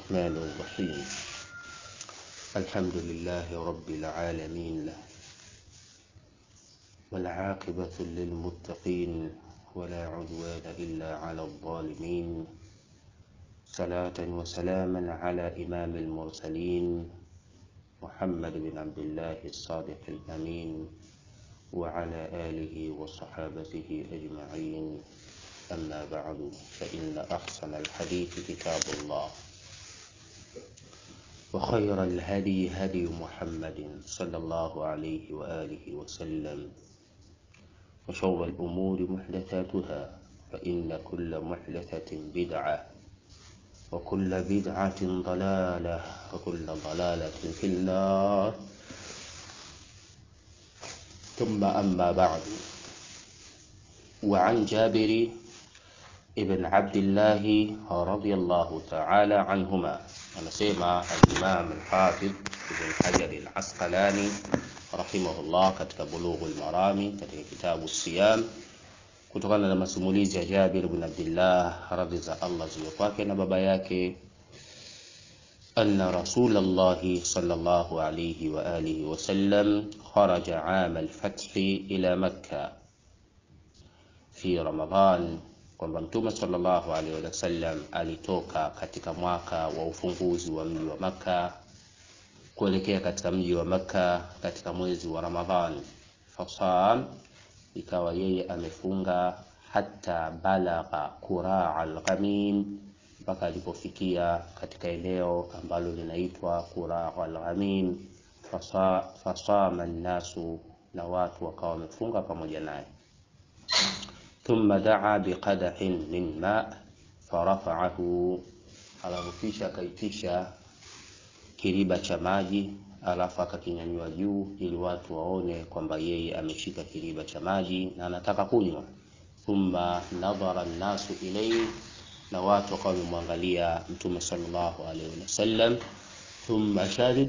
الرحمن الرحيم الحمد لله رب العالمين والعاقبة للمتقين ولا عدوان إلا على الظالمين صلاة وسلاما على إمام المرسلين محمد بن عبد الله الصادق الأمين وعلى آله وصحابته أجمعين أما بعد فإن أحسن الحديث كتاب الله وخير الهدي هدي محمد صلى الله عليه وآله وسلم وشر الأمور محدثاتها فإن كل محدثة بدعة وكل بدعة ضلالة وكل ضلالة في النار ثم أما بعد وعن جابر ابن عبد الله رضي الله تعالى عنهما anasema al-Imam al-Hafidh Ibn Hajar al-Asqalani rahimahullah katika Bulughul Marami katika kitabu Siyam kutokana na masimulizi ya Jabir ibn Abdullah radhi za Allah ziwe kwake na baba yake anna Rasulullah sallallahu alayhi wa alihi wa sallam kharaja 'am al-fath ila Makkah fi Ramadan kwamba Mtume sallallahu alaihi wasallam alitoka katika mwaka wa ufunguzi wa mji wa Makka kuelekea katika mji wa Makka katika mwezi wa Ramadhan. Fasam, ikawa yeye amefunga hata balagha quraa al-ghamim, mpaka alipofikia katika eneo ambalo linaitwa quraa al-ghamim. Fasa, fasama nnasu, na watu wakawa wamefunga pamoja naye thumma daa biqadahin min ma farafaahu, alafu kisha akaitisha kiriba cha maji, alafu akakinyanyua juu ili watu waone kwamba yeye ameshika kiriba cha maji na anataka kunywa. Thumma nadhara nnasu ilayhi, na watu wakawa wamemwangalia Mtume sallallahu alaihi wasallam. Thumma sharib,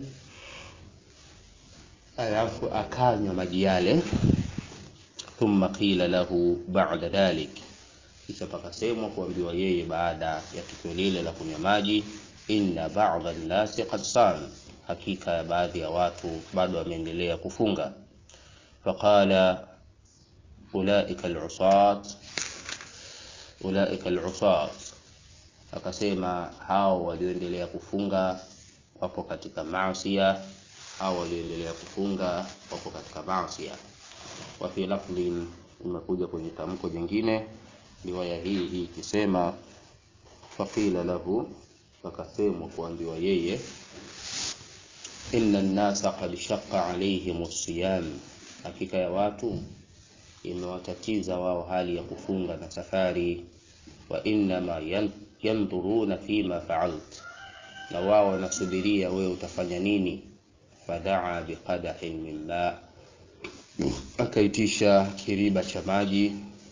alafu akanywa maji yale thumma qila lahu ba'da dhalik, kisha pakasemwa kuambiwa yeye baada ya tukio lile la kunywa maji, inna ba'dha an-nasi qad sam, hakika ya baadhi ya watu bado wameendelea kufunga. Faqala ulaika al-usat, ulaika al-usat, akasema hao walioendelea kufunga wapo katika maasiya, hao walioendelea kufunga wapo katika maasiya wa fi lafdhin, imekuja kwenye tamko jingine riwaya hii hii ikisema faqila lahu, akasemwa kuambiwa yeye, inna nnasa qad shaqqa alaihim siyam, hakika ya watu imewatatiza wao hali ya kufunga na safari. Wa innama yandhuruna fima faalt, na wao wanasubiria wewe utafanya nini. Fadaa biqadahin min ma akaitisha kiriba cha maji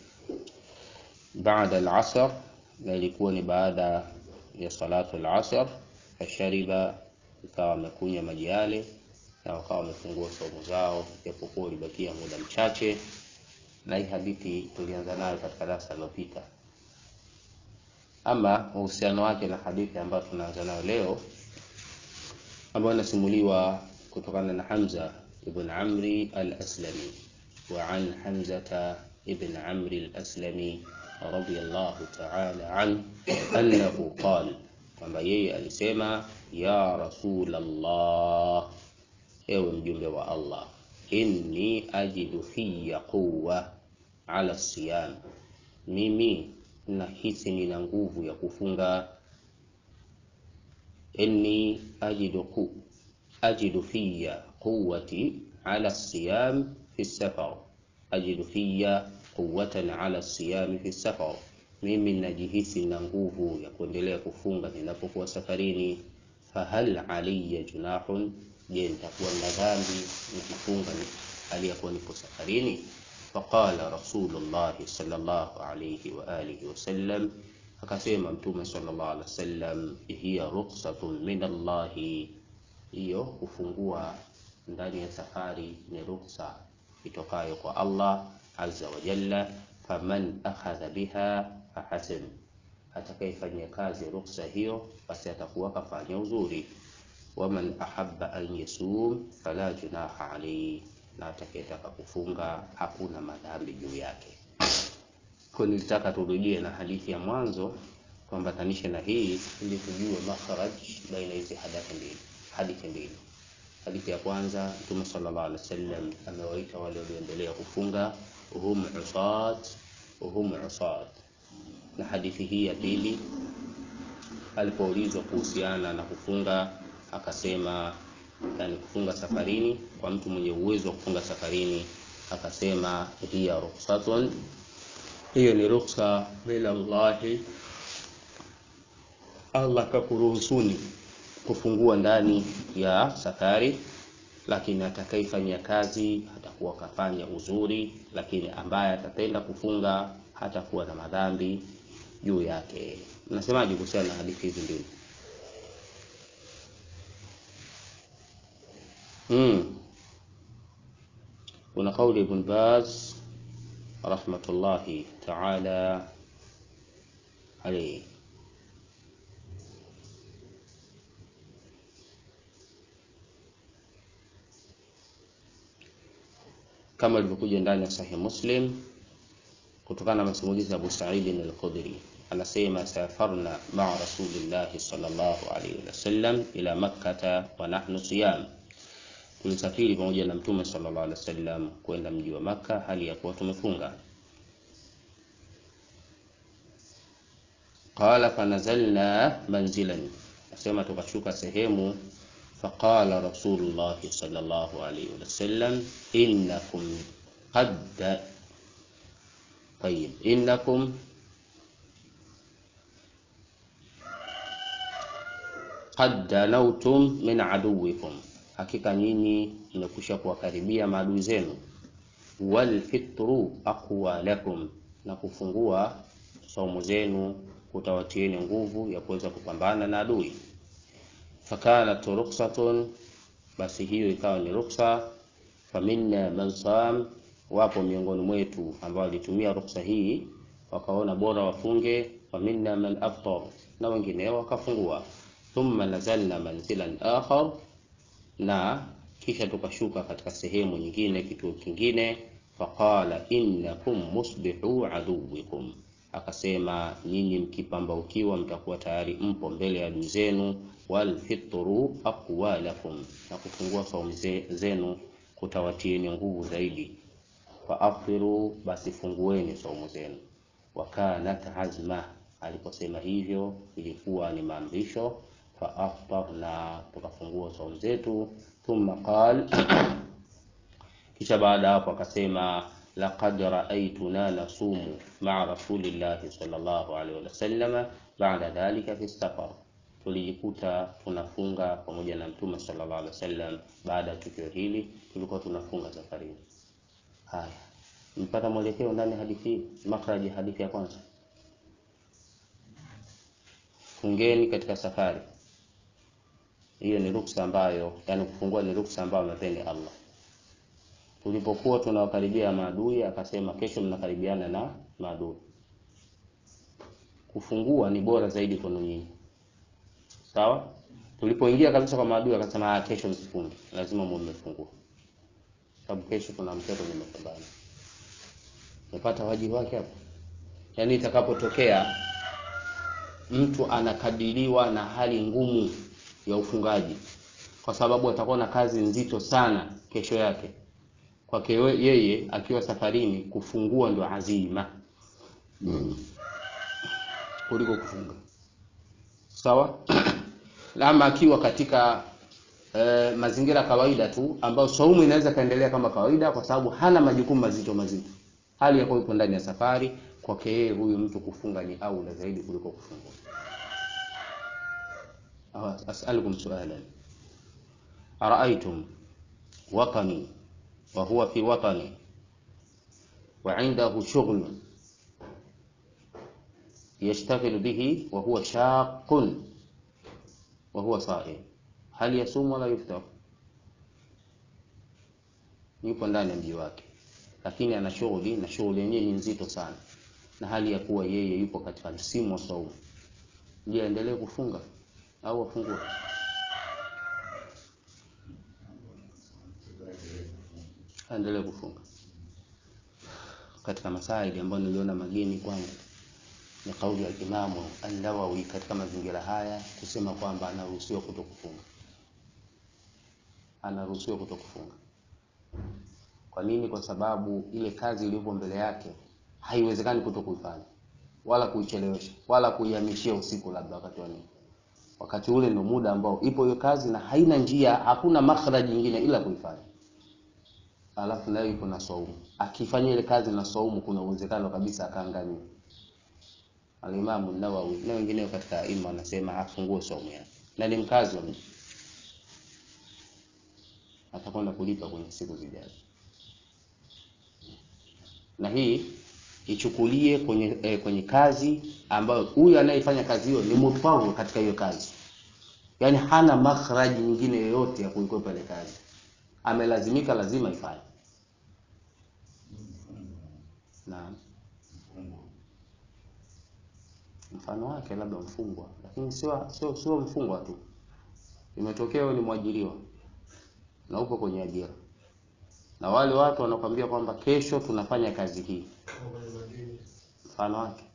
baada al-asr, na ilikuwa ni baada ya salatu al-asr. Fashariba, ikawa amekunywa maji yale na wakawa wamefungua saumu zao, japokuwa ulibakia muda mchache. Na hii hadithi tulianza nayo katika darasa lililopita. Ama uhusiano wake na hadithi ambayo tunaanza nayo leo, ambayo inasimuliwa kutokana na Hamza ibn Amri al-Aslami wa an Hamzata ibn Amri al-Aslami radiyallahu ta'ala an annahu qala, kwamba yeye alisema ya Rasulullah, ewe mjumbe wa Allah, inni ajidu fiya quwwa ala siyam, mimi nahisi nina nguvu ya kufunga. Inni ajidu ku ajidu fiya quwwati ala siyam fi safar, ajidu fiya quwwatan ala siyam fi safar, mimi najihisi na nguvu ya kuendelea kufunga ninapokuwa safarini. Fahal alayya junahun, je, nitakuwa na dhambi nikifunga hali ya kuwa nipo safarini? Faqala Rasulullah sallallahu alayhi wa alihi wasallam, akasema Mtume sallallahu alaihi wasallam, hiya rukhsatun min Allahi hiyo kufungua ndani ya safari ni ruksa itokayo kwa Allah azza wa jalla. Faman akhadha biha fahasin, atakayefanyia kazi ruksa hiyo basi atakuwa kafanya uzuri waman ahabba an yasum fala junaha alayhi na atakayetaka kufunga hakuna madhambi juu yake kwa nilitaka turudie na hadithi ya mwanzo tuambatanishe na hii ili tujue makharaj baina hizi hadithi mbili hadithi mbili hadithi ya kwanza mtume sallallahu alaihi wasallam amewaita wale walioendelea kufunga hum usat hum usat na hadithi hii ya pili alipoulizwa kuhusiana na kufunga akasema yani kufunga safarini kwa mtu mwenye uwezo wa kufunga safarini akasema hiya rukhsatun hiyo ni ruksa min Allahi Allah kakuruhusuni kufungua ndani ya safari lakini atakayefanyia kazi atakuwa kafanya uzuri lakini ambaye atatenda kufunga hatakuwa na madhambi juu yake mnasemaje kuhusiana na hadithi hizi mbili mm. kuna kauli ibn Baz rahmatullahi taala alayhi kama ilivyokuja ndani ya Sahih Muslim kutokana na masimulizi ya Abu Sa'id al-Khudri anasema safarna ma'a rasulillahi sallallahu alayhi wasallam ila makkata wa nahnu siyam tulisafiri pamoja na mtume sallallahu alaihi wasallam kwenda mji wa Makka hali ya kuwa tumefunga qala fanazalna manzilan nasema tukashuka sehemu faqala rasulullah sallallahu alaihi wasallam innakum qad طيب إنكم qad danautum min aduwikum, hakika nyinyi mmekwisha kuwakaribia maadui zenu. Wal fitru aqwa lakum, na kufungua saumu zenu kutawatieni nguvu ya kuweza kupambana na adui. Fakanat ruksatun, basi hiyo ikawa ni ruksa. Faminna man sam, wapo miongoni mwetu ambao walitumia ruksa hii wakaona bora wafunge. Faminna man aftar, na wengineo wakafungua thumma nazalna manzilan akhar, na kisha tukashuka katika sehemu nyingine, kituo kingine. Faqala innakum musbihu aduwikum, akasema nyinyi mkipambaukiwa mtakuwa tayari mpo mbele ya adui zenu. Walfitru aqwa lakum, na kufungua saumu zenu kutawatieni nguvu zaidi. Faaftiru, basi fungueni saumu zenu. Wakanat azma, aliposema hivyo ilikuwa ni maamrisho faaftarna tukafungua saumu zetu. Thumma qal, kisha baada hapo akasema laqad raaituna nasumu maa rasulillahi sallallahu alaihi wasallam baada dhalika fi safar, tulijikuta tunafunga pamoja na mtume sallallahu alaihi wasallam. Baada ya tukio hili tulikuwa tunafunga safarini. Haya, mpata mwelekeo ndani hadithi hii, makraji hadithi ya kwanza, fungeni katika safari hiyo ni ruksa ambayo, yani kufungua ni ruksa ambayo amepeni Allah. Tulipokuwa tunawakaribia maadui, akasema kesho mnakaribiana na maadui, kufungua ni bora zaidi kwenu nyinyi, sawa. Tulipoingia kabisa kwa maadui, akasema kesho msifunge, lazima muwe mmefungua, sababu kesho kuna mtoto nimepambana. Umepata wajibu wake hapo, yani itakapotokea mtu anakadiriwa na hali ngumu ya ufungaji kwa sababu atakuwa na kazi nzito sana kesho yake. Kwake yeye akiwa safarini, kufungua ndo azima mm. kuliko kufunga sawa. Ama akiwa katika eh, mazingira kawaida tu ambayo saumu inaweza kaendelea kama kawaida, kwa sababu hana majukumu mazito mazito, hali ya kuwa yupo ndani ya safari, kwake yeye huyu mtu kufunga ni aula zaidi kuliko kufungua. As'alukum su'alan ara'aytum watani wa huwa fi watani wa 'indahu shughlun yashtaghilu bihi wa huwa shaqqun wa huwa sa'im hal yasum wala yuftar? Yupo ndani ya mji wake, lakini ana shughuli na shughuli yenyewe ni nzito sana. na hali ya kuwa yeye yupo katika msimu wa saumu, je, aendelee kufunga au afungue? Aendelee kufunga. Katika masaili ambayo niliona mageni kwangu ni kauli ya Imamu An-Nawawi katika mazingira haya kusema kwamba anaruhusiwa kutokufunga, anaruhusiwa kutokufunga. Kwa nini? Kwa sababu ile kazi iliyopo mbele yake haiwezekani kutokuifanya wala kuichelewesha wala kuihamishia usiku, labda wakati wa nini, wakati ule ndio muda ambao ipo hiyo kazi na haina njia, hakuna makhraji nyingine ila kuifanya. Alafu nayo ipo na saumu, akifanya ile kazi na saumu, kuna uwezekano kabisa akaangamia. Alimamu Nawawi na wengineo katika ima wanasema afungue saumu yake, na ni mkazi wa mji, atakwenda kulipa kwenye siku zijazo. Na hii ichukulie kwenye eh, kwenye kazi ambayo huyu anayefanya kazi hiyo ni mutfaru katika hiyo kazi, yaani hana makhraji nyingine yoyote ya kuikwepa ile kazi, amelazimika, lazima ifanye. Naam. mfano wake labda mfungwa, lakini sio sio sio mfungwa tu. Imetokea wewe ni mwajiriwa na upo kwenye ajira, na wale watu wanakwambia kwamba kesho tunafanya kazi hii, mfano wake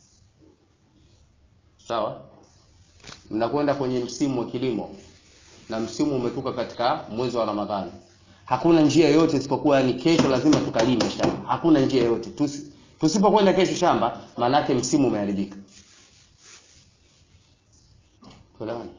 sawa. Mnakwenda kwenye msimu wa kilimo na msimu umetuka katika mwezi wa Ramadhani, hakuna njia yoyote isipokuwa yani kesho lazima tukalime shamba. Hakuna njia yoyote Tusi, tusipokwenda kesho shamba, maanake msimu umeharibika. Tuelewane.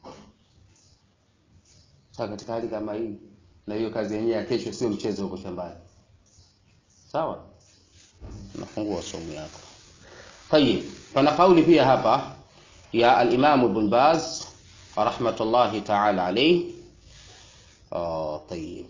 Sasa katika hali kama hii, na hiyo kazi yenyewe ya kesho sio mchezo huko shambani, sawa, unafungua somo yako. Tayib, pana kauli pia hapa ya al-Imam Ibn Baz rahmatullahi ta'ala alayhi. Oh, tayib.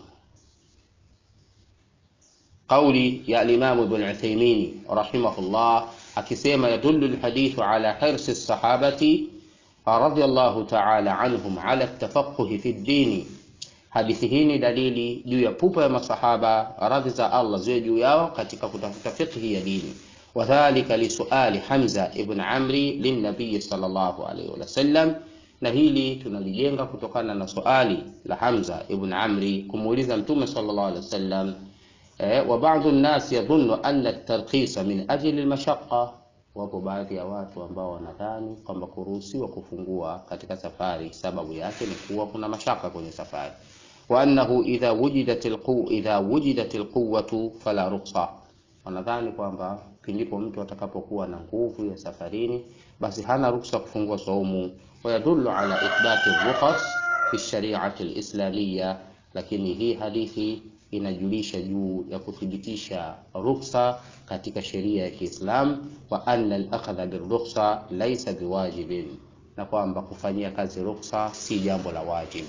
Kauli ya al-Imam Ibn Uthaymeen rahimahullah akisema yadullu al-hadithu ala hirsi as-sahabati radiyallahu ta'ala anhum ala tafaquhi fi ddini. Hadithi hii ni dalili juu ya pupa ya masahaba radhi za Allah ziwe juu yao katika kutafuta fiqhi ya dini. Wadhalika lisuali Hamza ibn Amri linnabiyi sallallahu alayhi wasallam, na hili tunalijenga kutokana na suali la Hamza ibn Amri kumuuliza Mtume sallallahu alayhi wasallam. Eh, wa ba'dhu an-nas yadhunnu anna at-tarkhisa min ajli al-mashaqqa Wapo baadhi ya watu ambao wanadhani kwamba kuruhusiwa kufungua katika safari sababu yake ni kuwa kuna mashaka kwenye safari, wa annahu idha wujidat alquwa idha wujidat alquwwatu fala rukhsa. Wanadhani kwamba pindipo mtu atakapokuwa na nguvu ya safarini, basi hana ruksa kufungua saumu. Wa yadullu ala ithbati rukhas fi shari'ati alislamiyya, lakini hii hadithi inajulisha juu ya kuthibitisha ruksa katika sheria ya Kiislamu, wa anna al-akhdha birrukhsa laysa biwajibin, na kwamba kufanyia kazi ruksa si jambo la wajibu.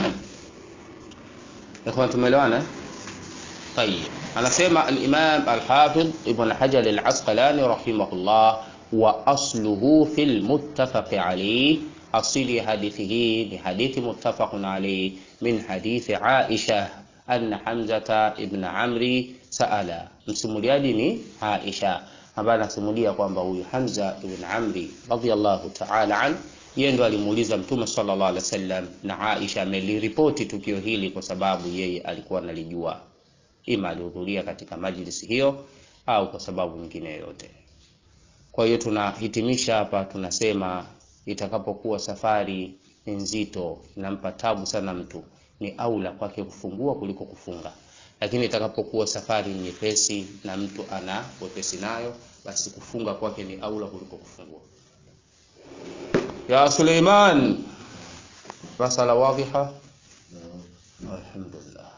Ikhwan, tumeelewana? Tayib, anasema al-Imam al-Hafidh Ibn Hajar al-Asqalani rahimahullah, wa asluhu fil muttafaq alayhi, asili ya hadithi hii ni hadithi muttafaqun alayhi min hadithi Aisha anna Hamzata ibn Amri saala, msimuliaji ni Aisha ambaye anasimulia kwamba huyu Hamza ibn Amri radhiyallahu ta'ala an yeye ndo alimuuliza Mtume sallallahu alaihi wasallam, na Aisha ameliripoti tukio hili kwa sababu yeye alikuwa analijua, ima alihudhuria katika majlisi hiyo au kwa sababu nyingine yoyote. Kwa hiyo tunahitimisha hapa, tunasema itakapokuwa safari ni nzito, inampa tabu sana mtu ni aula kwake kufungua kuliko kufunga, lakini itakapokuwa safari nyepesi na mtu ana wepesi nayo, basi kufunga kwake ni aula kuliko kufungua. Ya Suleiman, masala wadhiha. Alhamdulillah.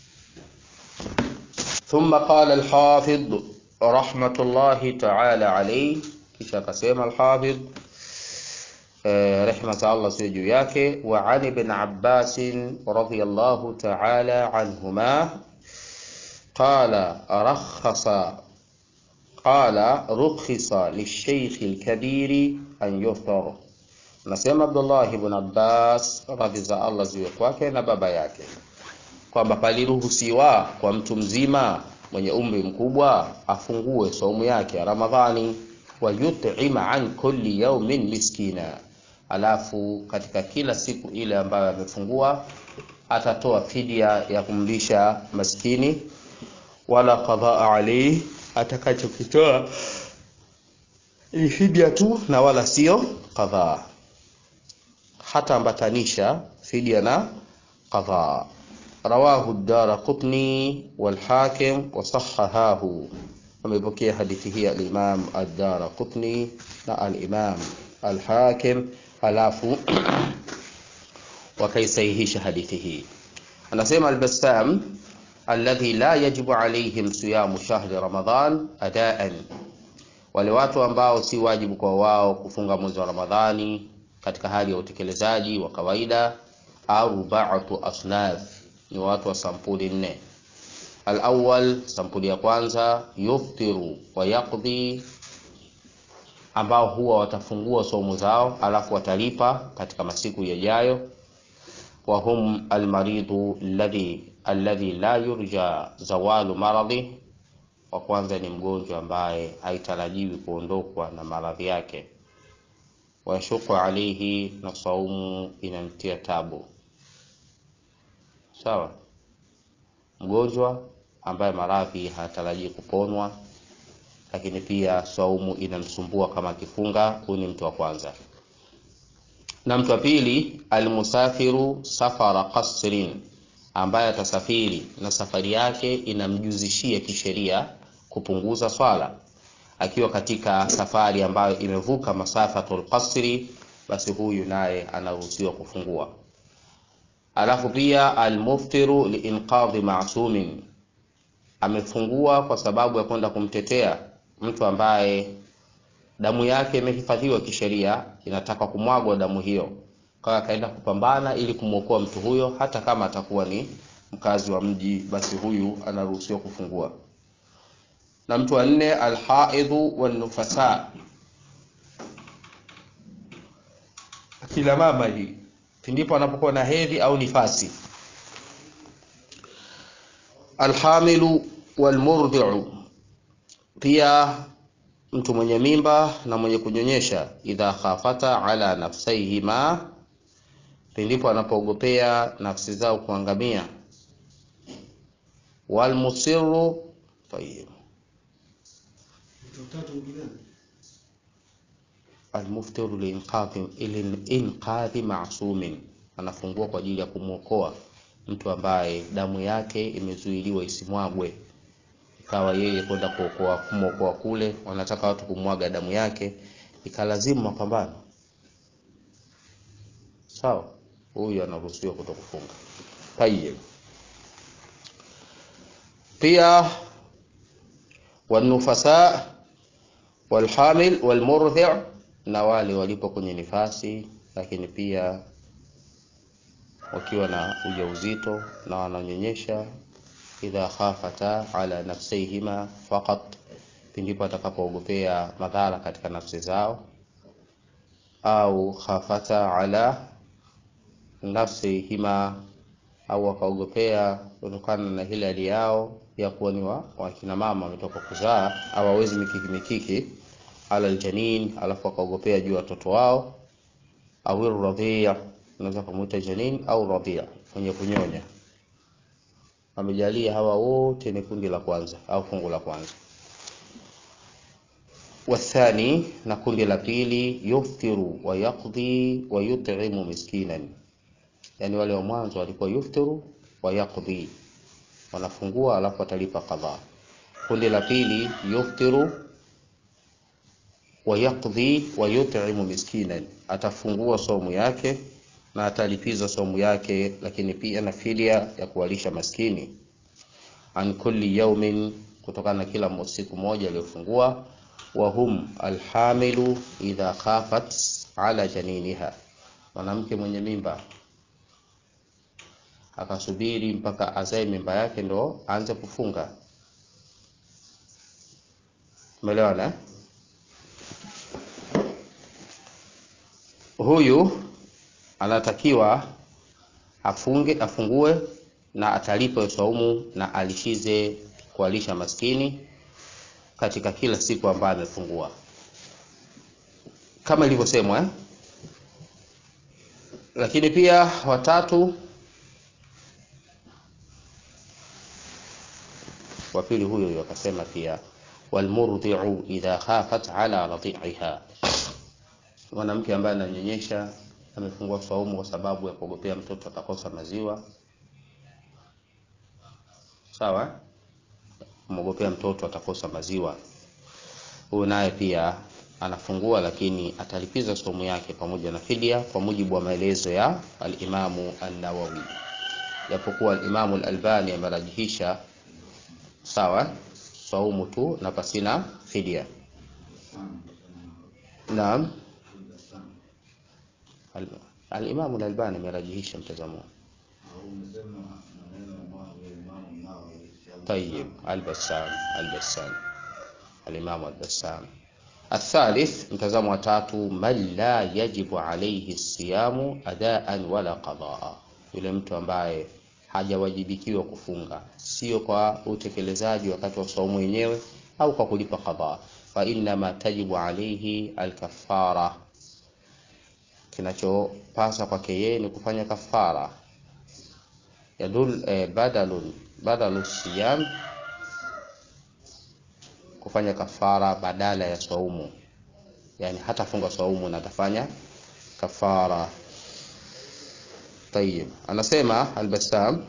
Thumma qala al-Hafidh rahmatullahi ta'ala alayhi, kisha akasema al-Hafidh rehma za Allah ziwe juu yake. Wa an ibn Abbas radhiyallahu ta'ala anhuma qala rakhasa qala rukhisa lishaykh alkabiri an yuftar. Nasema Abdullah ibn Abbas radhi za Allah ziwe kwake na baba yake kwamba paliruhusiwa kwa mtu mzima mwenye umri mkubwa afungue saumu yake ya Ramadhani wa yut'ima an kulli yawmin miskina, alafu katika kila siku ile ambayo amefungua atatoa fidia ya kumlisha maskini, wala qadhaa alayhi, atakachokitoa ni fidia tu na wala sio qadhaa, hata ambatanisha fidia na qadhaa. Rawahu ad-Daraqutni wal Hakim wa sahahahu, amepokea hadithi hii al-Imam ad-Daraqutni na al-Imam al-Hakim, halafu wakaisahihisha hadithi hii. Anasema al-Bassam, alladhi la yajibu alayhim siyamu shahri Ramadhan adaan, wale watu ambao si wajibu kwa wao kufunga mwezi wa Ramadhani katika hali ya utekelezaji wa kawaida. Arba'atu asnaf, ni watu wa sampuli nne. Al-awwal, sampuli ya kwanza, yuftiru wa yaqdi, ambao huwa watafungua somo zao alafu watalipa katika masiku yajayo. Wa hum almaridhu alladhi alladhi la yurja zawalu maradhi, wa kwanza ni mgonjwa ambaye haitarajiwi kuondokwa na maradhi yake. Washuku alaihi, na saumu inamtia tabu. Sawa, mgonjwa ambaye maradhi hayatarajii kuponwa, lakini pia saumu inamsumbua kama akifunga. Huyu ni mtu wa kwanza. Na mtu wa pili, almusafiru safara qasrin, ambaye atasafiri na safari yake inamjuzishia kisheria kupunguza swala akiwa katika safari ambayo imevuka masafatul qasri, basi huyu naye anaruhusiwa kufungua. Alafu pia almuftiru liinqadhi masumin, amefungua kwa sababu ya kwenda kumtetea mtu ambaye damu yake imehifadhiwa kisheria, inataka kumwagwa damu hiyo, kwa akaenda kupambana ili kumwokoa mtu huyo, hata kama atakuwa ni mkazi wa mji, basi huyu anaruhusiwa kufungua. Na mtu wa nne alhaidhu wanufasa, akila mama hii pindipo anapokuwa na hedhi au nifasi. Alhamilu walmurdhi'u, pia mtu mwenye mimba na mwenye kunyonyesha. Idha khafata ala nafsaihima, pindipo anapoogopea nafsi zao kuangamia. Walmusiru tayyib almuftiru liinqadhi masumin, anafungua kwa ajili ya kumwokoa mtu ambaye damu yake imezuiliwa isimwagwe, ikawa yeye kwenda kuokoa kumwokoa kule, wanataka watu kumwaga damu yake, ikalazimu mapambano. Sawa, huyu anaruhusiwa kuto kufunga. Tayyib, pia wanufasa walhamil walmurdhi' na wale walipo kwenye nifasi, lakini pia wakiwa na ujauzito na wananyonyesha. Idha khafata ala nafsihima faqat, pindipo atakapoogopea madhara katika nafsi zao, au khafata ala nafsihima, au wakaogopea kutokana na ile hali yao ya kuwa ni wakina mama wametoka kuzaa, hawawezi mikiki mikiki ala aljanin, alafu wakaogopea juu ya watoto wao, au radhia, unaweza kumuita janin au radhia, mwenye kunyonya. Amejalia hawa wote ni kundi la kwanza au fungu la kwanza. Wathani, na kundi la pili, yuftiru wa yaqdi wa yut'imu miskinan, yani wale wa mwanzo walikuwa yuftiru wa yaqdi, wanafungua alafu watalipa qadha. Kundi la pili, yuftiru wa yaqdi wa yut'imu miskinan, atafungua somu yake na atalipiza somu yake, lakini pia na fidia ya kuwalisha maskini. An kulli yawmin, kutokana na kila siku moja aliyofungua. Wa hum alhamilu idha khafat ala janiniha, mwanamke mwenye mimba akasubiri mpaka azae mimba yake ndo aanze kufunga. Umeelewana? Huyu anatakiwa afunge afungue na atalipa saumu na alishize kualisha maskini katika kila siku ambayo amefungua. kama ilivyosemwa eh? lakini pia watatu wa pili huyo huyo akasema pia walmurdhi'u idha khafat ala radhi'iha mwanamke ambaye ananyonyesha amefungua saumu kwa sababu ya kuogopea mtoto atakosa maziwa sawa kumwogopea mtoto atakosa maziwa huyu naye pia anafungua lakini atalipiza somo yake pamoja na fidia kwa mujibu wa maelezo ya al-Imamu an-Nawawi japokuwa al-Imamu al-Albani amerajihisha sawa saumu tu na pasina fidia naam Al- al-Imamu al-Albani amerajihisha mtazamo طيب البسام البسام الإمام البسام الثالث mtazamo wa tatu man la yajibu alayhi siyamu adaan wala qadaa yule mtu ambaye hajawajibikiwa kufunga sio kwa utekelezaji wakati wa saumu yenyewe au kwa kulipa qadha fa inma tajibu alayhi alkafara kinachopasa kwake yeye ni kufanya kafara yadul eh, badalun badalu siyam kufanya kafara badala ya saumu yani hatafunga saumu na atafanya kafara طيب anasema al-Bassam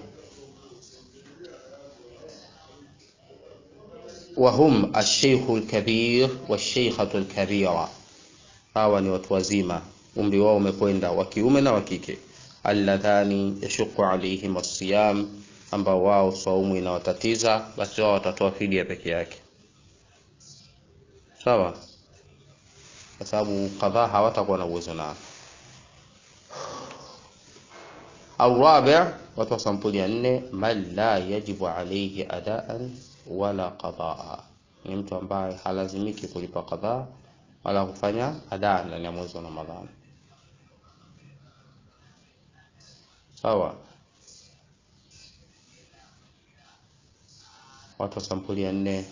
وهم الشيخ الكبير والشيخة الكبيرة hawa ni watu wazima umri wao umekwenda wa kiume na wa kike alladhani yashuqu alaihim as-siyam ambao wao saumu inawatatiza basi wao watatoa fidia peke yake sawa kwa sababu kadhaa hawatakuwa na uwezo nao au rabi' watu wa sampuli ya nne man la yajibu alayhi adaan wala qadaa ni mtu ambaye halazimiki kulipa qadhaa wala kufanya adaa ndani ya mwezi wa Ramadhani sawa watu wa sampuli ya nne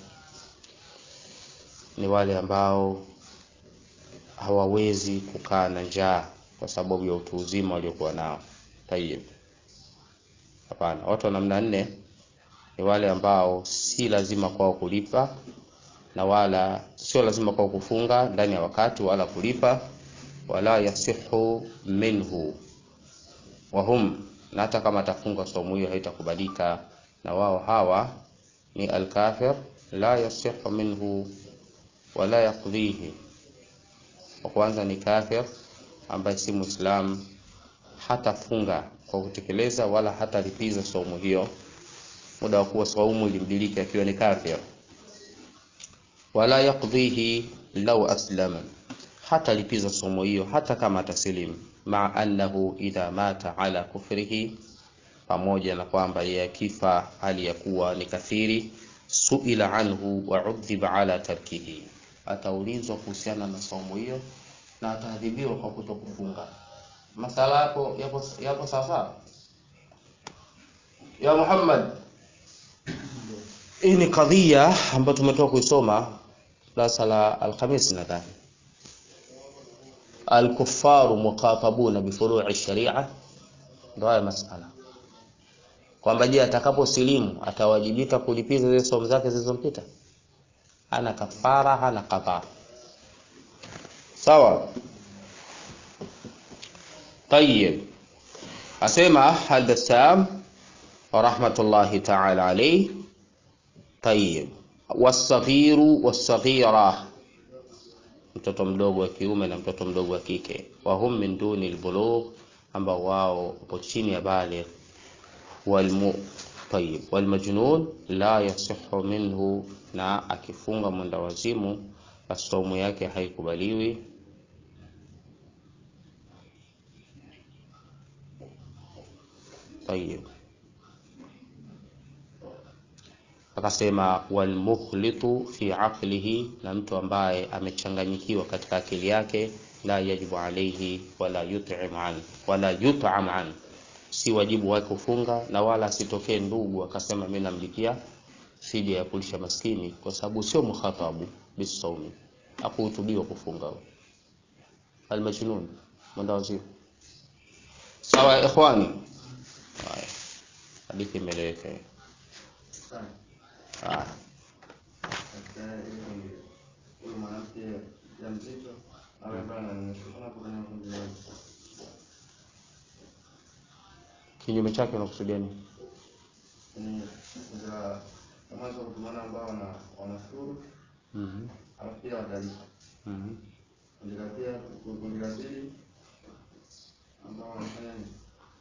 ni wale ambao hawawezi kukaa na njaa kwa sababu ya utu uzima waliokuwa nao tayib hapana watu wa namna nne ni wale ambao si lazima kwao kulipa na wala sio lazima kwao kufunga ndani ya wakati wala kulipa wala yasihu minhu wahum na hata kama atafunga somo hiyo haitakubalika na wao hawa ni alkafir la yasihu minhu wala yaqdihi wa kwanza ni kafir ambaye si muislam hatafunga kwa kutekeleza wala hatalipiza saumu hiyo muda wa kuwa saumu ilimdiliki akiwa ni kafir wala yaqdihi law aslama hatalipiza saumu hiyo hata kama atasilimu ma annahu idha mata ala kufrihi pamoja na kwamba yeye akifa hali ya kuwa ni kafiri suila anhu wa udhiba ala tarkihi ataulizwa kuhusiana na saumu hiyo na ataadhibiwa kwa kutokufunga masala yapo yapo yapo sawa ya Muhammad hii ni kadhia ambayo tumetoka kuisoma darasa la Alhamisi nadhani alkufaru muqatabuna bifuru'i sharia ndio haya masala kwamba je atakaposilimu atawajibika kulipiza zile somo zake zilizompita hana kafara hana qadha sawa طيب asema al-Bassam rahmatullahi ta'ala alayhi طيب wasaghiru wasaghira mtoto mdogo wa kiume na mtoto mdogo wa kike wahum min duni albulugh ambao wao upo chini ya baligh walmu طيب والمجنون la yasihu minhu na akifunga mwenda wazimu saumu yake haikubaliwi طيب akasema walmukhlitu fi aqlihi na mtu ambaye amechanganyikiwa katika akili yake la yajibu alayhi wala yut'am an wala yut'am an si wajibu wake kufunga na wala asitokee ndugu akasema mimi namlipia fidia ya kulisha maskini kwa sababu sio mukhatabu bisawmi hakuhutubiwa kufunga almajnun mwenda wazimu sawa ya ikhwani haya hadithi imeeleweka hiyo. haya Katika ile kundi, huyu mwanamke mjamzito awe ambaye ananyonyesha, kuna hapo kwenye kundi la kinyume chake unakusudia nini ni kundi la la mwanzo kutumana ambao wana wanashuru Mhm, alafu pia watalipa. mhm. Kundi la pia kundi la pili ambao wanafanya nini?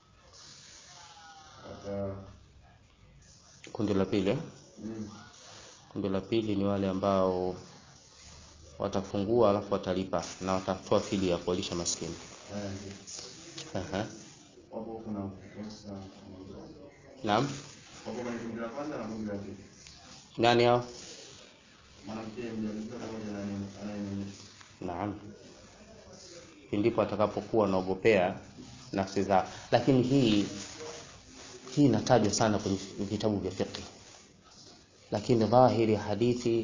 Wata kundi la pili eh? mm, kundi la pili ni wale ambao watafungua alafu watalipa na watatoa fidia ya kuwalisha maskini haya ndio. Aha. Wapo huku na huku. Sasa, naam wapo kwenye kundi la kwanza na kundi la pili. nani hao Mwanamke mjamzito pamoja na nini anayenyonyesha. naam ndipo atakapokuwa anaogopea nafsi zao lakini hii hii inatajwa sana kwenye vitabu vya fiqh lakini dhahiri ya hadithi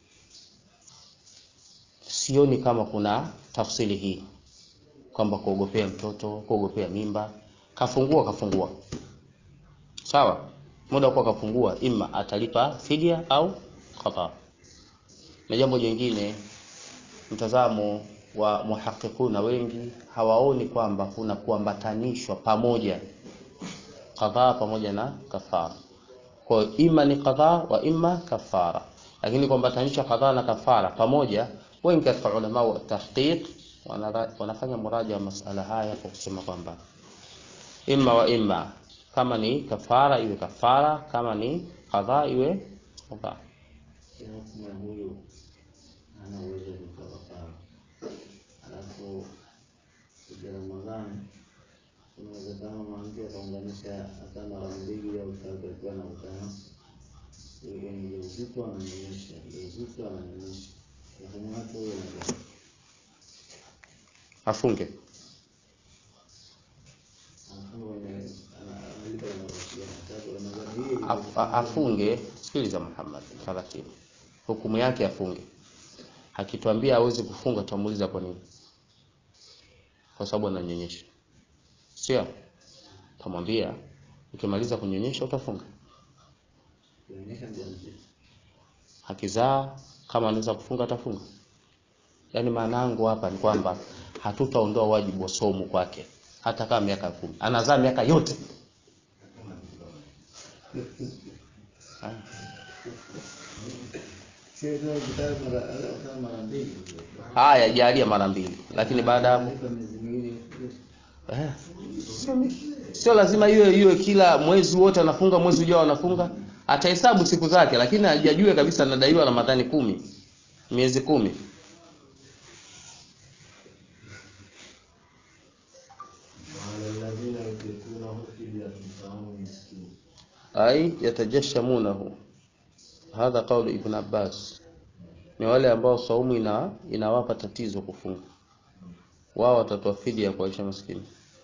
sioni kama kuna tafsiri hii kwamba kuogopea mtoto kuogopea mimba kafungua kafungua sawa muda wa kuwa kafungua ima atalipa fidia au qada na jambo jingine mtazamo wa muhaqiquna wengi hawaoni kwamba kuna kuambatanishwa pamoja qadha pamoja na kafara kwa hiyo ima ni qadha wa ima kafara lakini kuambatanisha qadha na kafara pamoja wengi katika ulama wa tahqiq wanara- wanafanya muraja wa masala haya kwa kusema kwamba imma wa imma kama ni kafara iwe kafara kama ni qadha iwe qadha Kiasi ya huyu ana uwezo wa kutoa kafara, alafu kuja Ramadhani kuna uwezekano mwanamke akaunganisha hata mara mbili au tatu akiwa na utano kwenye ujauzito ananyonyesha, ujauzito ananyonyesha, mfumo wake huyo unakuwa afunge anafunga kwenye ana- analipa inayohusiana kwa sababu Ramadhani hii Af- a- afunge sikiliza Muhammad taratibu hukumu yake afunge akituambia hawezi kufunga tutamuuliza kwa nini kwa sababu ananyonyesha sio tamwambia ukimaliza kunyonyesha utafunga kuonyesha mjamzito akizaa kama anaweza kufunga atafunga yaani maana yangu hapa ni kwamba hatutaondoa wajibu wa somo kwake hata kama miaka kumi anazaa miaka yote Ah. sio ndio ukitaka mara hata mara mbili haya jalia mara mbili lakini baada ya hapo Analipa miezi miwili Eh, sio mi- sio lazima iwe iwe kila mwezi wote anafunga mwezi ujao anafunga atahesabu siku zake lakini hajajue kabisa anadaiwa ramadhani kumi miezi kumi وعلى الذين يطيقونه فدية طعام مسكين ai yatajashamunahu hadha qaulu ibn abbas ni wale ambao saumu ina inawapa tatizo kufunga wao watatoa fidia ya kuwaisha maskini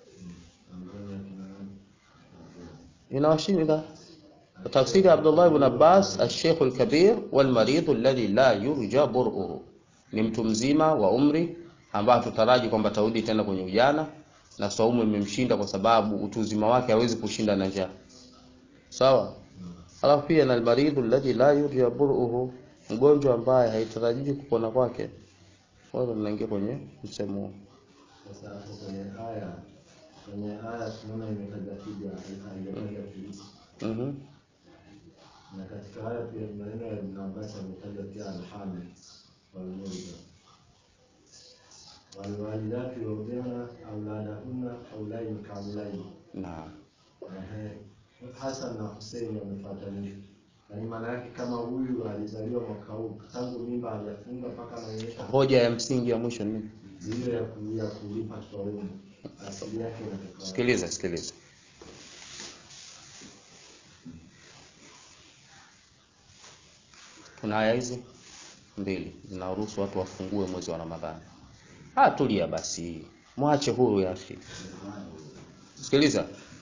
inawashinda tafsiri Abdullah ibn Abbas al-Sheikh al-Kabir wal-marid alladhi la yurja bur'uhu ni mtu mzima wa umri ambaye tutaraji kwamba tarudi tena kwenye ujana na saumu imemshinda kwa sababu utu uzima wake hawezi kushinda na njaa sawa alafu pia na al-marid alladhi la yurja bur'uhu mgonjwa ambaye haitarajii kupona kwake wao tunaingia kwenye msemo huo Sasa hapo kwenye aya kwenye aya tunaona imetaja fidia haijataja fidia. mhm Na katika haya pia maneno ya Ibn Abbas yametaja pia alhamil walmurda walwalidatu yurdi'na auladahunna haulaini kamlaini. naam Ehe. Hasan na Hussein wamefuatanishwa. Yaani maana yake kama huyu alizaliwa mwaka huu tangu mimba hajafunga mpaka anaonyesha hoja ya msingi ya mwisho ni nini? hiyo ya ku- ya kulipa swaumu asili yake inatoka sikiliza sikiliza kuna aya hizi mbili zinaruhusu watu wafungue mwezi wa ramadhani ah tulia basi mwache huru ya akhi sikiliza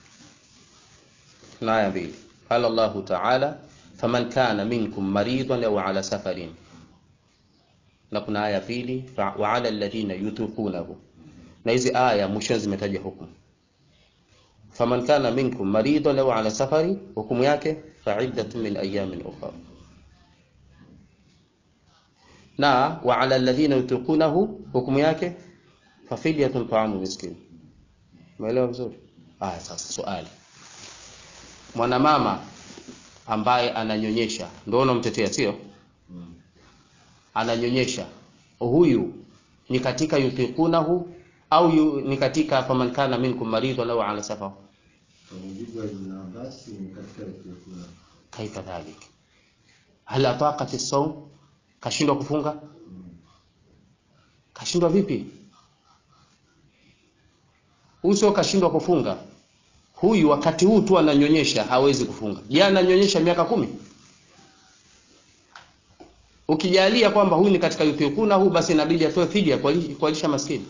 kuna aya mbili qala allah ta'ala faman kana minkum maridan au ala safarin na kuna aya pili fa- wa ala alladhina yutiqunahu na hizi aya mwishoni zimetaja hukumu faman kana minkum maridan au ala safari hukumu yake faiddatun min ayamin ukhra na wa ala alladhina yutiqunahu hukumu yake fafidyatun ta'amu miskin umeelewa vizuri aya sasa swali mwanamama ambaye ananyonyesha ndio unamtetea sio ananyonyesha huyu ni katika yutiqunahu au yu, ni katika faman kana minkum maridun au ala safar Kwa mujibu wa Ibn Abbas ni katika yukuna. kaifa dhalik hal ataqat as-sawm kashindwa kufunga kashindwa vipi huyu sio kashindwa kufunga huyu wakati huu tu ananyonyesha hawezi kufunga je ananyonyesha miaka kumi ukijalia kwamba huyu ni katika yutiquna huu basi inabidi atoe fidia kuwali- kuwalisha maskini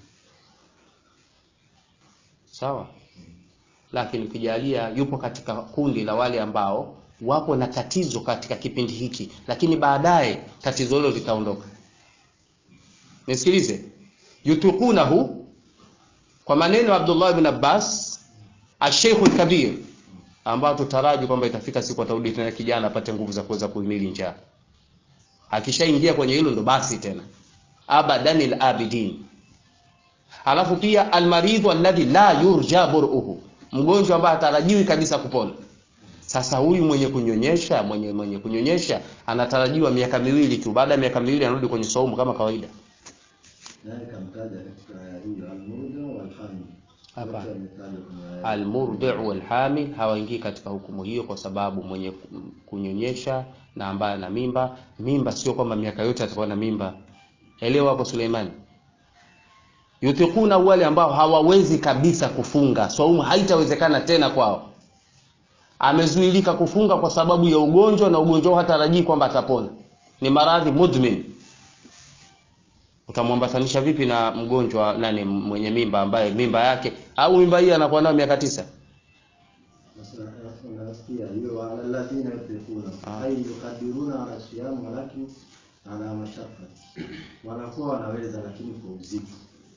sawa lakini ukijalia yupo katika kundi la wale ambao wapo na tatizo katika kipindi hiki lakini baadaye tatizo hilo litaondoka nisikilize yutukunahu kwa maneno ya Abdullah ibn Abbas asheikhu kabir ambao tutaraji kwamba itafika siku atarudi tena kijana apate nguvu za kuweza kuhimili njaa akishaingia kwenye hilo ndo basi tena abadanil abidin alafu pia almaridhu alladhi la yurja bur'uhu mgonjwa ambaye hatarajiwi kabisa kupona sasa huyu mwenye kunyonyesha mwenye mwenye kunyonyesha anatarajiwa miaka miwili tu baada ya miaka miwili anarudi kwenye saumu kama kawaida Naye kamtaja katika aya hiyo al-murdi wal hamil. Hapa. Wote wametajwa kwenye aya. almurdi'u walhamil hawaingii katika hukumu hiyo kwa sababu mwenye kunyonyesha na ambaye ana mimba mimba sio kwamba miaka yote atakuwa na mimba elewa hapo Suleimani yutikuna wale ambao hawawezi kabisa kufunga saumu haitawezekana tena kwao amezuilika kufunga kwa sababu ya ugonjwa na ugonjwa huo hatarajii kwamba atapona ni maradhi mudmin utamwambatanisha vipi na mgonjwa nani mwenye mimba ambaye mimba yake au mimba hii anakuwa nayo miaka tisa Sasa unasikia hiyo wala alladhina yutiquna Ah. ay yuqadiruna ala siyam walakin ala mashaqqa. Wanakuwa wanaweza lakini kwa uzito.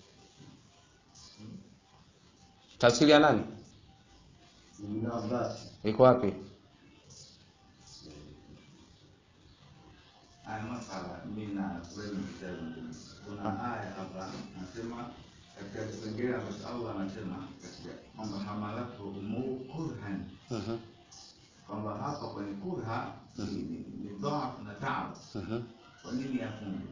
tafsiri ya nani Ibn Abbas iko wapi Haya masala mimi na kweli kitabu kuna aya hapa nasema katika kipengele ambacho Allah anasema katika kwamba hamalatu umu kurhan Mhm, kwamba hapa kwenye kurha ni, ni, ni dhaafu na taab. mhm, Kwa nini afunge?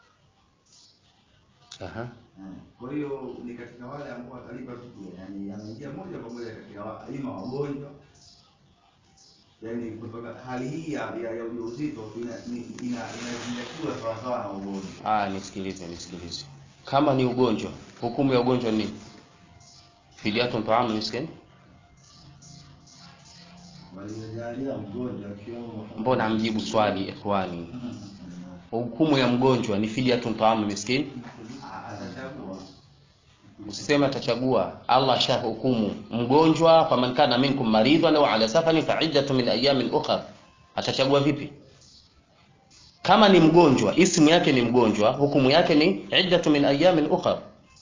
aha. Eh, Kwa hiyo ni katika wale ambao watalipa tu, yani anaingia moja kwa moja katika wa- ima wagonjwa yani kutoka hali hii ya, ya, ya ujauzito ina- ni- ina- inazingatiwa sawasawa na ugonjwa. Ah, nisikilize nisikilize kama ni ugonjwa hukumu ya ugonjwa ni nini fidyatun taamu miskin waliojalia mgonjwa akiwemo Muhammad. mbona amjibu swali ikhwani hukumu ya mgonjwa ni fidyatun taamu miskin A- Atachagua usiseme atachagua Allah ashahukumu mgonjwa faman kana minkum maridhan au ala safarin fa iddatu min ayamin ukhra atachagua vipi kama ni mgonjwa ismu yake ni mgonjwa hukumu yake ni iddatu min ayamin ukhra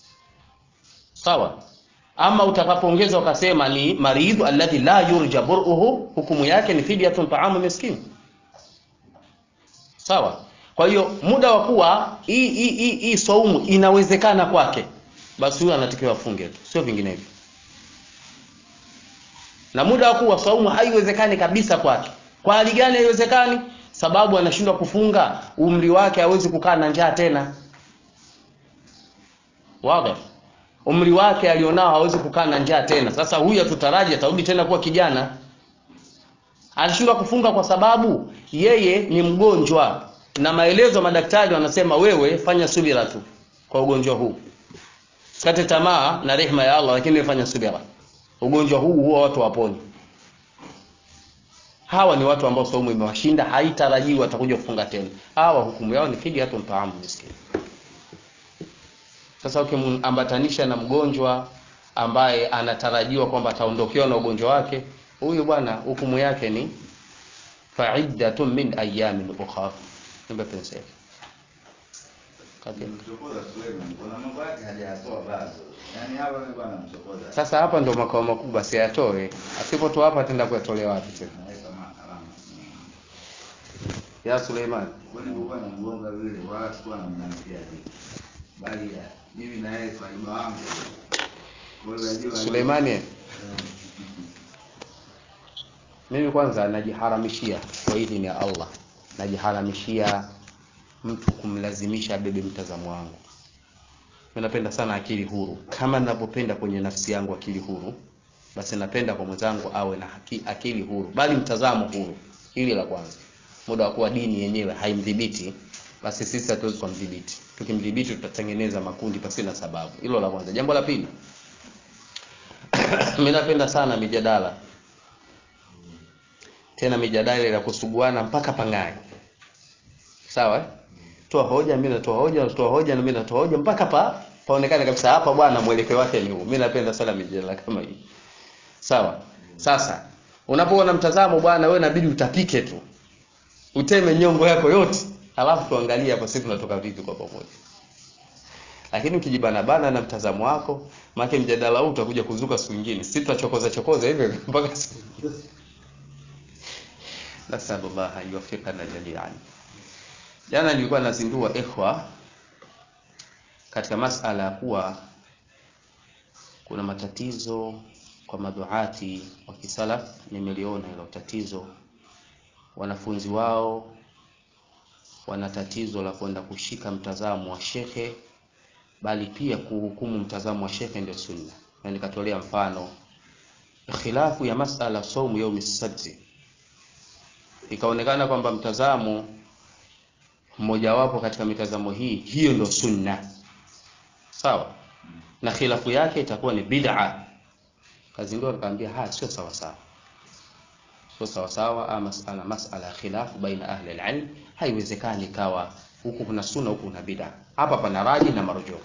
sawa ama utakapoongeza ukasema ni maridhu alladhi la yurja bur'uhu hukumu yake ni fidyatun ta'amu miskin sawa kwa hiyo muda wa kuwa hii hii hii hii saumu inawezekana kwake basi huyo anatakiwa afunge tu sio vinginevyo na muda wa kuwa saumu haiwezekani kabisa kwake kwa hali gani haiwezekani sababu anashindwa kufunga umri wake hawezi kukaa na njaa tena wazi umri wake alionao hawezi kukaa na njaa tena sasa huyu atutaraji atarudi tena kuwa kijana anashindwa kufunga kwa sababu yeye ni mgonjwa na maelezo madaktari wanasema wewe fanya subira tu kwa ugonjwa huu sikate tamaa na rehema ya Allah lakini wewe fanya subira ugonjwa huu huwa watu waponi hawa ni watu ambao saumu imewashinda haitarajiwi watakuja kufunga tena hawa hukumu yao ni fidyatun taamu miskin sasa ukimambatanisha na mgonjwa ambaye anatarajiwa kwamba ataondokewa na ugonjwa wake huyu bwana hukumu yake ni faiddatun min ayamin ukhra nimbe penseli Okay. Mchokoza Suleiman, kuna mambo yake hajayatoa bado. Yaani hapa mimi bwana mchokoza. Sasa hapa ndo makao makubwa, siyatoe. Asipotoa hapa ataenda kuyatolea wapi tena? Naweka ma- alama. Ya Suleiman, Kwani kulikuwa na mgonga vile wala sikuwa na mnamtia hivi. Bali ya mimi na yeye faida wangu. Kwa hiyo najua Suleimani, mimi kwanza najiharamishia kwa idhini ya Allah, najiharamishia mtu kumlazimisha abebe mtazamo wangu. Mimi napenda sana akili huru, kama ninavyopenda kwenye nafsi yangu akili huru, basi napenda kwa mwenzangu awe na haki, akili huru, bali mtazamo huru. Hili la kwanza. Muda wa kuwa dini yenyewe haimdhibiti, basi sisi hatuwezi kumdhibiti. Tukimdhibiti tutatengeneza makundi pasina sababu. Hilo la kwanza. Jambo la pili, mimi napenda sana mijadala, tena mijadala ya kusuguana mpaka pangae. Sawa eh? Toa hoja, mimi natoa hoja, natoa hoja na mimi natoa hoja mpaka pa paonekane kabisa hapa bwana mwelekeo wake ni huu. Mimi napenda sana mijadala kama hii. Sawa. Sasa unapoona mtazamo bwana, wewe inabidi utapike tu, uteme nyongo yako yote, alafu tuangalie hapa sisi tunatoka vipi kwa pamoja. Lakini ukijibana bana na mtazamo wako, maana mjadala huu utakuja kuzuka siku nyingine. Sisi tutachokoza chokoza hivyo hivyo mpaka siku nyingine. Nasallallahu an yuwaffiqana jami'an. Jana nilikuwa nazindua ikhwa katika masala ya kuwa kuna matatizo kwa maduati wa kisalaf. Nimeliona hilo tatizo, wanafunzi wao wana tatizo la kwenda kushika mtazamo wa shekhe, bali pia kuhukumu mtazamo wa shekhe ndio sunna. Na nikatolea mfano khilafu ya masala saumu yaumi sabti, ikaonekana kwamba mtazamo mmojawapo katika mitazamo hii hiyo ndio sunna, sawa, na khilafu yake itakuwa ni bid'a. Kazi ndio nikamwambia, haya sio sawa sawa, sio sawa sawa. Ama masala masala ya khilafu baina ahli alilm, haiwezekani ikawa huku kuna sunna huku kuna bid'a. Hapa pana raji na marujuu,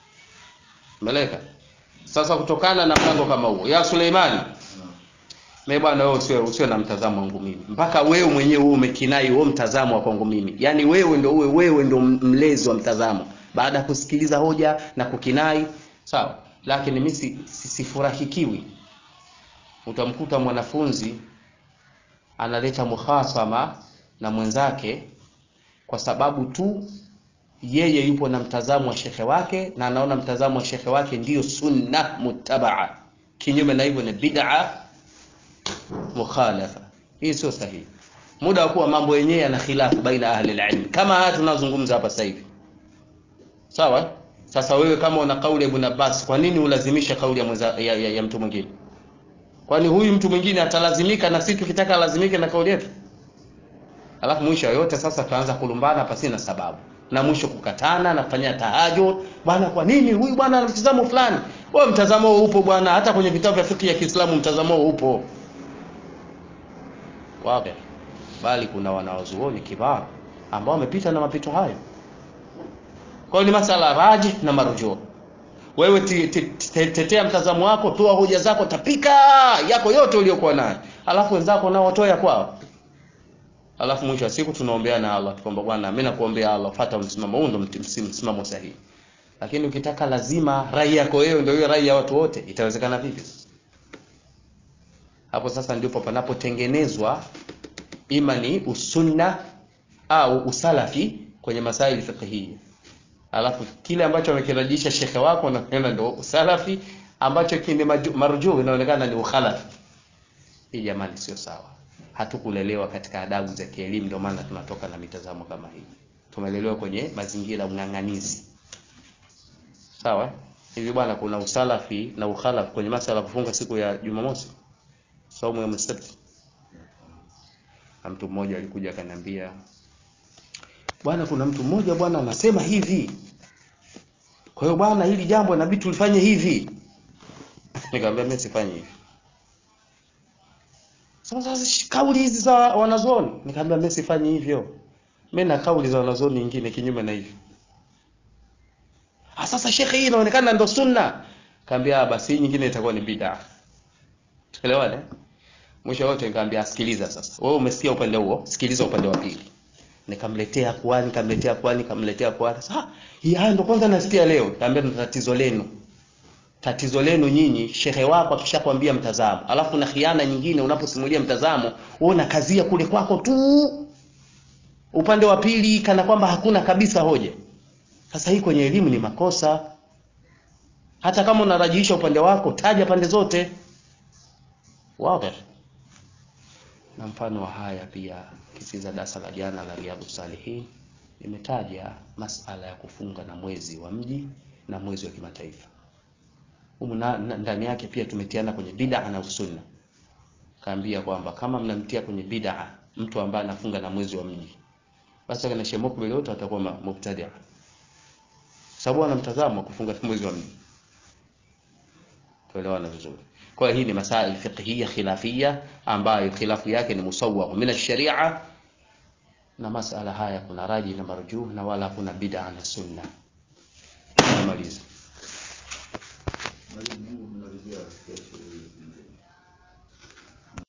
meleka. Sasa kutokana na mpango kama huo, ya Suleimani, mimi bwana, wewe usiwe usiwe na mtazamo wangu mimi, mpaka wewe mwenyewe wewe umekinai huo mtazamo wa kwangu mimi, yaani wewe ndio uwe wewe ndio mlezi wa mtazamo, baada ya kusikiliza hoja na kukinai, sawa. Lakini mimi si- si- sifurahikiwi, utamkuta mwanafunzi analeta muhasama na mwenzake kwa sababu tu yeye yupo na mtazamo wa shekhe wake na anaona mtazamo wa shekhe wake ndiyo sunna muttabaa, kinyume na hivyo ni bid'a mukhalafa. Hii sio sahihi. Muda wa kuwa mambo yenyewe yana khilafu baina ahli alilm, kama haya tunazungumza hapa sasa hivi, sawa. Sasa wewe kama una kauli ya Ibn Abbas, kwa nini ulazimisha kauli ya, mwenza, ya, ya, ya mtu mwingine? Kwani huyu mtu mwingine atalazimika na sisi tukitaka alazimike na kauli yetu? Alafu mwisho wa yote sasa tuanza kulumbana pasina sababu, na mwisho kukatana na kufanya tahajud. Bwana, kwa nini huyu bwana ana mtazamo fulani? Wewe mtazamo huo upo bwana, hata kwenye vitabu vya fiqh ya Kiislamu mtazamo huo upo wazi, bali kuna wanawazuoni kibar ambao wamepita na mapito hayo. Kwa hiyo ni masala raji na marujuu. Wewe ti- ti- te- tetea mtazamo wako, toa hoja zako, tapika yako yote uliyokuwa nayo, alafu wenzako nao watoe ya kwao alafu mwisho wa siku tunaombeana Allah kwamba bwana, mimi nakuombea Allah, fuata msimamo huu, ndio mti- msim- msimamo sahihi. Lakini ukitaka lazima rai yako wewe ndio hiyo rai ya watu wote, itawezekana vipi? Hapo sasa ndipo panapotengenezwa ima ni usunna au usalafi kwenye masaili fiqhiyya. Alafu kile ambacho amekirajisha shekhe wako na ndio usalafi, ambacho kini maju- marjuu inaonekana ni ukhalafi. Hii jamani, sio sawa. Hatukulelewa katika adabu za kielimu, ndio maana tunatoka na mitazamo kama hii. Tumelelewa kwenye mazingira ya ung'ang'anizi. Sawa? eh? Hivi bwana, kuna usalafi na ukhalafi kwenye masala ya kufunga siku ya Jumamosi, saumu ya msabti. Na mtu mmoja alikuja akaniambia, bwana, kuna mtu mmoja bwana anasema hivi, kwa hiyo bwana, hili jambo inabidi tulifanye hivi. Nikamwambia mimi sifanyi hivi. Sasa sh- kauli hizi za wanazuoni, nikamwambia mimi sifanyi hivyo. Mimi na kauli za wanazuoni nyingine kinyume na hivyo. Ah, sasa shekhe, hii inaonekana ndo sunna. Kaambia basi hii nyingine itakuwa ni bid'a. Tuelewane? Mwisho wote nikamwambia sikiliza sasa. Wewe umesikia upande huo, sikiliza upande wa pili. nikamletea kwani nikamletea kwani nikamletea kwani sasa hii haya ndo kwanza nasikia leo kaambia ndo tatizo lenu tatizo lenu nyinyi shehe wako akishakwambia mtazamo alafu na khiana nyingine unaposimulia mtazamo wewe unakazia kule kwako tu upande wa pili kana kwamba hakuna kabisa hoja sasa hii kwenye elimu ni makosa hata kama unarajihisha upande wako taja pande zote wazi na mfano wa haya pia kisiza darasa la jana la riadhu salihin nimetaja masala ya kufunga na mwezi wa mji na mwezi wa kimataifa humu na- na- ndani yake pia tumetiana kwenye bid'a na usunna kaambia kwamba kama mnamtia kwenye bid'a mtu ambaye anafunga na mwezi wa mji basi kana Sheikh Mukbil wote watakuwa ma- mubtadi'a sababu ana mtazamo wa kufunga na mwezi wa mji tuelewana vizuri kwa hiyo hii ni masail fiqhiyya khilafiyya ambayo khilafu yake ni musawwagh min ash-sharia na masala haya kuna raji na marjuh na wala kuna bid'a na sunna namaliza Mwalimu, Mungu mnalizia kesho